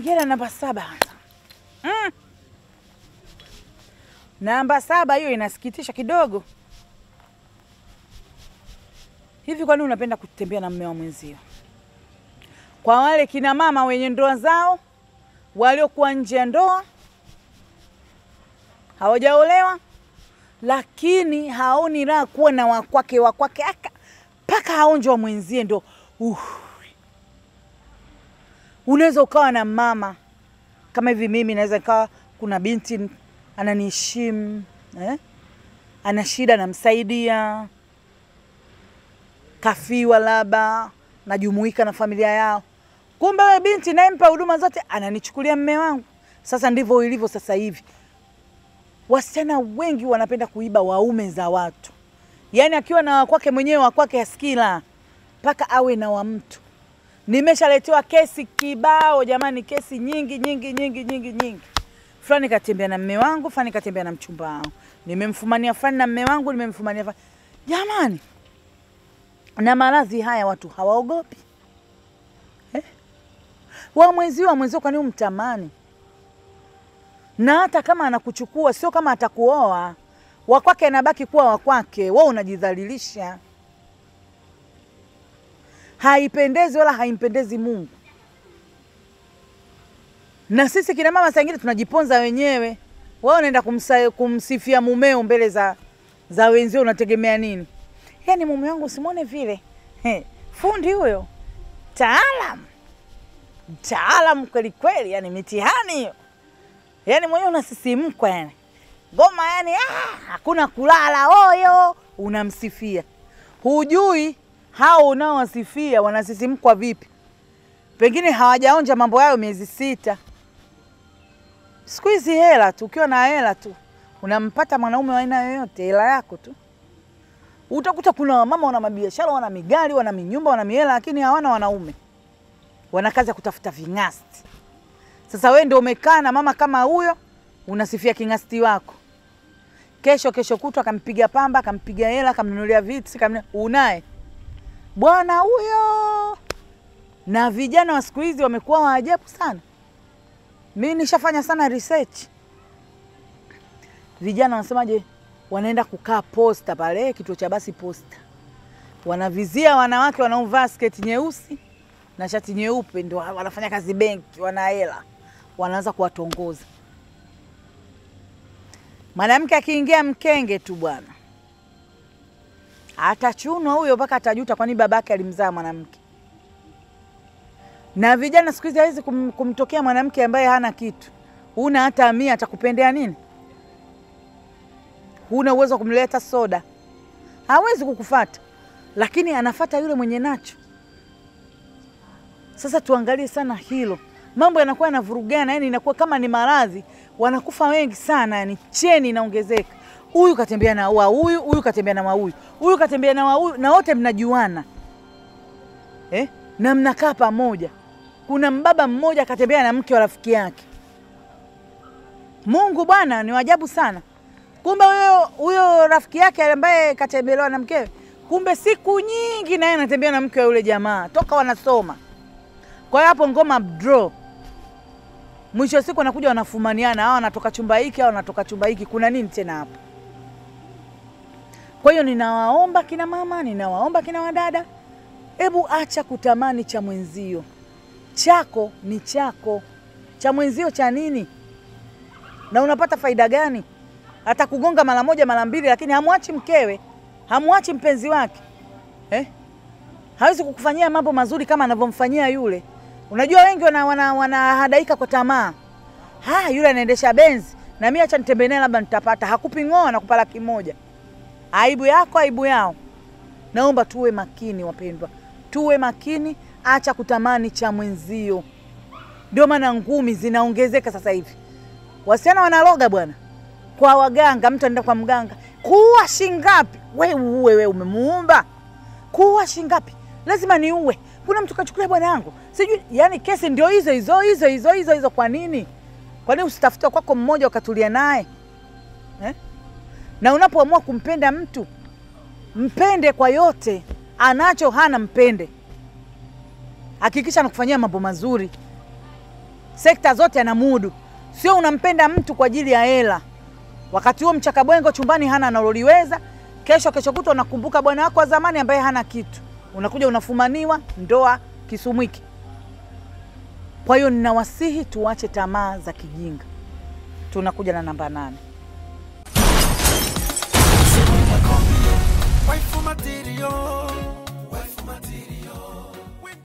nikienda namba saba mm. Namba saba hiyo inasikitisha kidogo. Hivi kwa nini unapenda kutembea na mme wa mwenzio? Kwa wale kina mama wenye ndoa zao waliokuwa nje ya ndoa hawajaolewa, lakini haoni raha kuwa na wakwake wakwake aka mpaka aonje wa mwenzie ndo uh. Unaweza ukawa na mama kama hivi, mimi naweza ikawa kuna binti ananiheshimu eh? ana shida namsaidia, kafiwa labda najumuika na familia yao, kumbe wewe binti nayempa huduma zote ananichukulia mme wangu. Sasa ndivyo ilivyo sasa hivi, wasichana wengi wanapenda kuiba waume za watu, yaani akiwa na wakwake mwenyewe wakwake askila mpaka awe na wa mtu. Nimeshaletewa kesi kibao jamani, kesi nyingi nyingi nyingi nyingi nyingi. Fulani katembea na mme wangu, fulani katembea na mchumba wangu, nimemfumania fulani na mme wangu, nimemfumania fulani. Jamani, na maradhi haya watu hawaogopi eh? wa mwenzio wa mwenzio, kwani umtamani? Na hata kama anakuchukua sio kama atakuoa, wakwake anabaki kuwa wakwake, wewe unajidhalilisha. Haipendezi wala haimpendezi Mungu. Na sisi kina mama saa ingine tunajiponza wenyewe. Wewe unaenda kumsa, kumsifia mumeo mbele za, za wenzio, unategemea nini? Yaani mume wangu usimwone vile He, fundi huyo, taalam mtaalam kweli kweli, yani mitihani hiyo, yani mwenyewe unasisimkwa, yani ngoma, yani ah, hakuna kulala oyo, unamsifia. Hujui hao unaowasifia wanasisimkwa vipi, pengine hawajaonja mambo hayo miezi sita. Siku hizi hela tu, ukiwa na hela tu unampata mwanaume wa aina yoyote, hela yako tu. Utakuta kuna wamama wana mabiashara, wana migari, wana minyumba, wana mihela, lakini hawana wanaume, wana kazi ya kutafuta ving'asti. Sasa wewe ndio umekaa na mama kama huyo, unasifia king'asti wako. Kesho kesho kutwa akampiga pamba, akampiga hela, akamnunulia vitu, kamnunulia unaye bwana huyo. Na vijana wa siku hizi wamekuwa waajabu sana. Mimi nishafanya sana research. Vijana wanasemaje? Wanaenda kukaa posta pale kituo cha basi posta, wanavizia wanawake wanaovaa sketi nyeusi na shati nyeupe, ndio wanafanya kazi benki, wana hela, wanaanza kuwatongoza. Mwanamke akiingia mkenge tu bwana, atachunwa huyo mpaka atajuta, kwani babake alimzaa mwanamke. Na vijana siku hizi hawezi kum, kumtokea mwanamke ambaye hana kitu, huna hata mia, atakupendea nini? Huna uwezo wa kumleta soda, hawezi kukufata, lakini anafata yule mwenye nacho. Sasa tuangalie sana hilo, mambo yanakuwa yanavurugana, yani inakuwa kama ni maradhi, wanakufa wengi sana, yani cheni inaongezeka. Huyu katembea na wa huyu, huyu katembea na wa huyu, huyu katembea na wa huyu, na wote mnajuana eh? na mnakaa pamoja. Kuna mbaba mmoja katembea na mke wa rafiki yake. Mungu bwana ni wajabu sana. Kumbe huyo huyo rafiki yake ambaye katembelewa na mkewe, kumbe siku nyingi naye anatembea na mke wa yule jamaa toka wanasoma. Kwa hiyo hapo ngoma draw. Mwisho wa siku wanakuja wanafumaniana, hao wanatoka chumba hiki, hao wanatoka chumba hiki. Kuna nini tena hapo? Kwa hiyo ninawaomba kina mama, ninawaomba kina wadada, hebu acha kutamani cha mwenzio. Chako ni chako, cha mwenzio cha nini? Na unapata faida gani? Hata kugonga mara moja mara mbili, lakini hamwachi mkewe, hamwachi mpenzi wake eh? Hawezi kukufanyia mambo mazuri kama anavyomfanyia yule. Unajua wengi wanahadaika wana, wana kwa tamaa. Ha, yule anaendesha benzi na mimi acha nitembee naye labda nitapata. Hakupi ng'oa na kupa laki moja. Aibu yako, aibu yao. Naomba tuwe makini wapendwa, tuwe makini, acha kutamani cha mwenzio. Ndio maana ngumi zinaongezeka sasa hivi, wasichana wanaloga bwana kwa waganga. Mtu anaenda kwa mganga, kuua shingapi? We uue, we umemuumba kuua shingapi? Lazima niue. Kuna mtu kachukulia bwana yangu sijui. Yani kesi ndio hizo hizo hizo hizo hizo hizo. Kwa nini? Kwa nini usitafute kwako mmoja ukatulia naye eh? Na unapoamua kumpenda mtu mpende kwa yote anacho, hana mpende, hakikisha anakufanyia mambo mazuri sekta zote anamudu, sio unampenda mtu kwa ajili ya hela. Wakati huo mchakabwengo chumbani hana analoliweza, kesho kesho kutwa unakumbuka bwana wako wa zamani ambaye hana kitu, unakuja unafumaniwa ndoa kisumwiki. Kwa hiyo ninawasihi tuache tamaa za kijinga. Tunakuja na namba nane. Waifu material, waifu material.